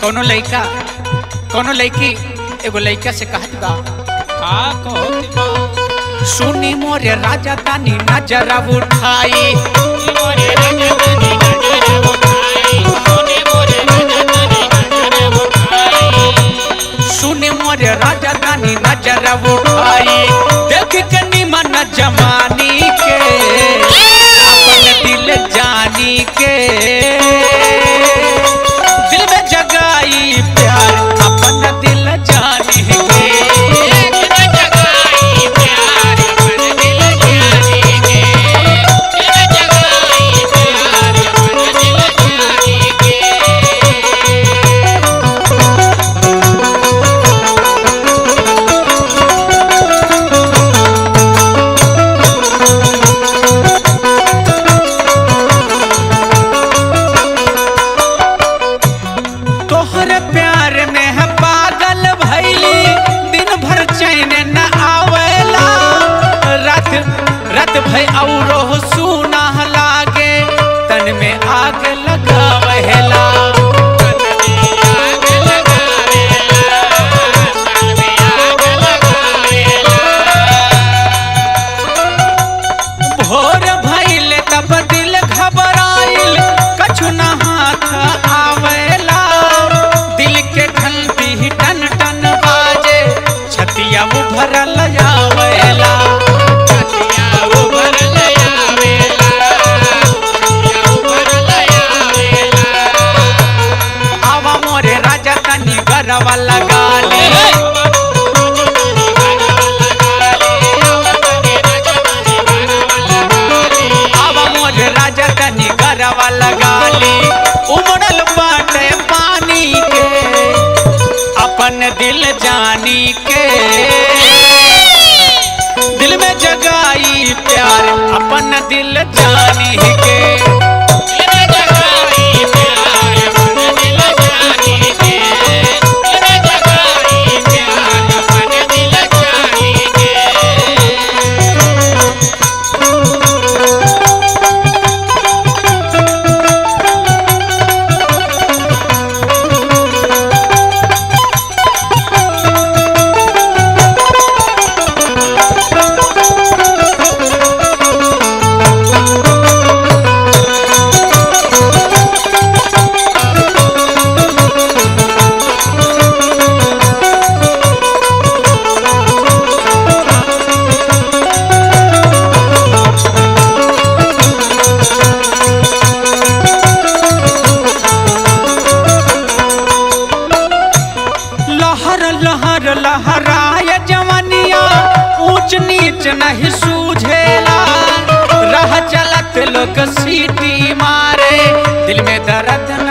कोनो लइका कोनो लइकी एगो लइका से कहत बा का कहत बा सुनी मोरे राजा तानी नजर उठाई मोरे राजा तनी नजर उठाई सोने मोरे राजा तनी नजर उठाई सुनी मोरे राजा तानी नजर उठाई देख के निमन जमानी के अपन दिल जानी के दिल में जगाई प्यार अपन दिल जानी के एक न जगाई प्यार मन दिल जाने के एक जगाई प्यार मन दिल जाने के तोहर प्यार में है पागल भैली दिन भर चैन न आवेला रात रात भई औरो सुना लागे तन में आग लगावेला आग लगावेला तन में आग लगावेला भोर भइल तब दिल घबराइल कछु न हाथ आवेला दिल के घंटी टन टन बाजे छतिया उभरल आवेला छतिया उभर लयावेला छतिया उभर लयावेला आवा मोरे राजा तनी गरवा लगा ले आवा मोरे राजा तनी गरवा लगा ले उमड़ल बाटे पानी के अपन दिल जानी के दिल में जगाई प्यार अपन दिल जानी के लहर लहर लहराय जवनिया ऊंच नीच नहीं सूझेला राह चलत लोग सीटी मारे दिल में दर्द